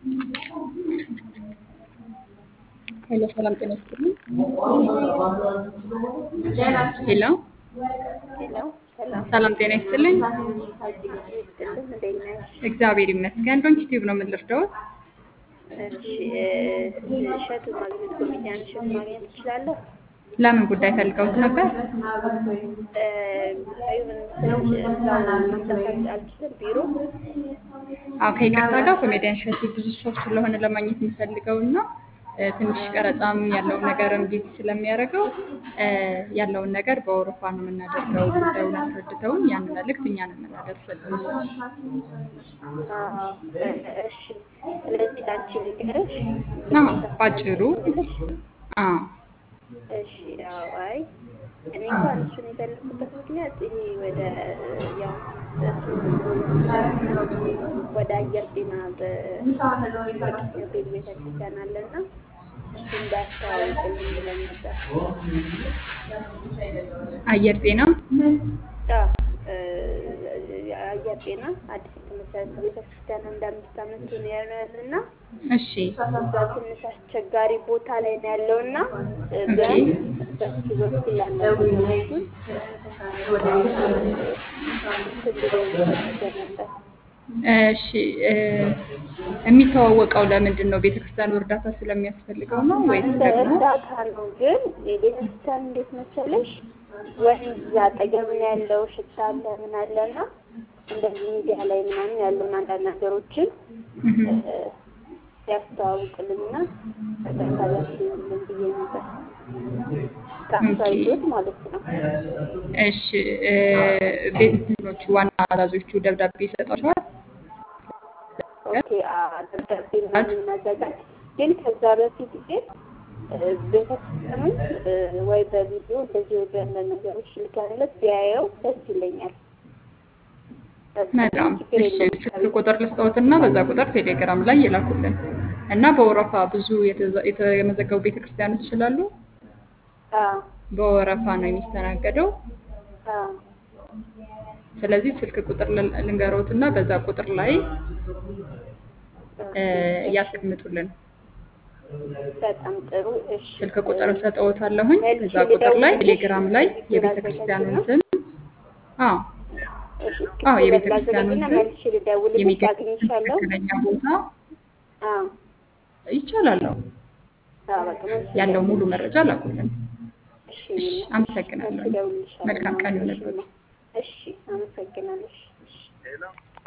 ሄሎ ሰላም ጤና ይስጥልኝ። ሄሎ ሄሎ ሰላም ሰላም ጤና ይስጥልኝ። ይስጥልን። እንዴት ነሽ? እግዚአብሔር ይመስገን። ዶንኪ ቲዩብ ነው የምንረዳውት። እሺ እሸቱ ማግኘት ኮሜዲያን እሸቱ ማግኘት ትችላለህ? ለምን ጉዳይ ፈልገውት ነበር? ጉዳዩ ምን መሰለሽ፣ እዛው መምጣት አልችልም ቢሮ አዎ ከይቅርታ ጋር ኮሜዲያን እሸቱ ብዙ ሰው ስለሆነ ለማግኘት የሚፈልገው እና እ፣ ትንሽ ቀረጻም ያለውን ነገር እምቢ ስለሚያደርገው እ፣ ያለውን ነገር በአውሮፓ ነው የምናደርገው። ጉዳዩን አስረድተውን ያን መልእክት እኛ ነው የምናደርስልን። አዎ፣ እሺ። ስለዚህ ለአንቺ ልንገርሽ አዎ ባጭሩ ብለሽ አዎ እሺ ያው አይ እኔ እንኳን እሱን የፈለኩበት ምክንያት ይሄ ወደ ያው ወደ አየር ጤና በቅዱስ ገብርኤል ቤተክርስቲያን አለና እሱ እንዳያስተዋውቅልኝ ብለን ነበር። አየር ጤና አዎ፣ አየር ጤና አዲስ የተመሰረተ ቤተክርስቲያን አንድ አምስት ዓመት ነው ያለና እሺ እዛ ትንሽ አስቸጋሪ ቦታ ላይ ነው ያለው እና ቢያንስ በሱ በኩል ያለው ሁለቱን ነበር። እሺ እ፣ የሚተዋወቀው ለምንድን ነው? ቤተክርስቲያኑ እርዳታ ስለሚያስፈልገው ነው ወይስ ደግሞ እርዳታ ነው ግን የቤተክርስቲያን እንዴት መሰለሽ ወንዝ አጠገብ ነው ያለው ሽታ አለ ምን አለ እና እንደዚህ ሚዲያ ላይ ምናምን ያሉን አንዳንድ ነገሮችን እህ፣ ያስተዋውቅልና እርዳታ ቢያስብልን ብዬ ነበር ከአሳይቶት ማለት ነው። እሺ እ፣ ቤት እንትኖቹ ዋና አዛዦቹ ደብዳቤ ይሰጧቸዋል? ኦኬ አ- ደብዳቤ ምናምን እናዘጋጅ። ግን ከዛ በፊት ግን እ፣ ቤተክርስቲያኑን እ፣ ወይ በቪዲዮ እንደዚህ ወይ በአንዳንድ ነገሮች ልከንለት ቢያየው ደስ ይለኛል። መልካም ችግር እሺ የለውም። ስልክ ቁጥር ልስጠዎትና በዛ ቁጥር ቴሌግራም ላይ ይላኩልን እና በወረፋ ብዙ የተዘ- የተመዘገቡ ቤተክርስቲያኖች ስላሉ አዎ በወረፋ ነው የሚስተናገደው። አዎ ስለዚህ ስልክ ቁጥር ል- ልንገሮትና በዛ ቁጥር ላይ እ፣ ያስቀምጡልን። በጣም ጥሩ። እሺ ስልክ ቁጥር ሰጠዎታለሁኝ። እዛ ቁጥር ላይ ቴሌግራም ላይ የቤተ ክርስቲያኑን ስም አዎ እሺ አዎ የቤተ ክርስቲያኑን ላዘጋጅና ስም መልሼ ልደውልልሽ የሚገኝ አግኝቻለሁ። ትክክለኛ ቦታ አዎ ይቻላል። አዎ አዎ በቃ መልሼ ያለው ሙሉ መረጃ ላኩልን። እሺ እሺ መልሼ አመሰግናለሁ። እደውልልሻለሁ። መልካም ቀን ይሁንልዎት። እሺ አመሰግናለሁ። እሺ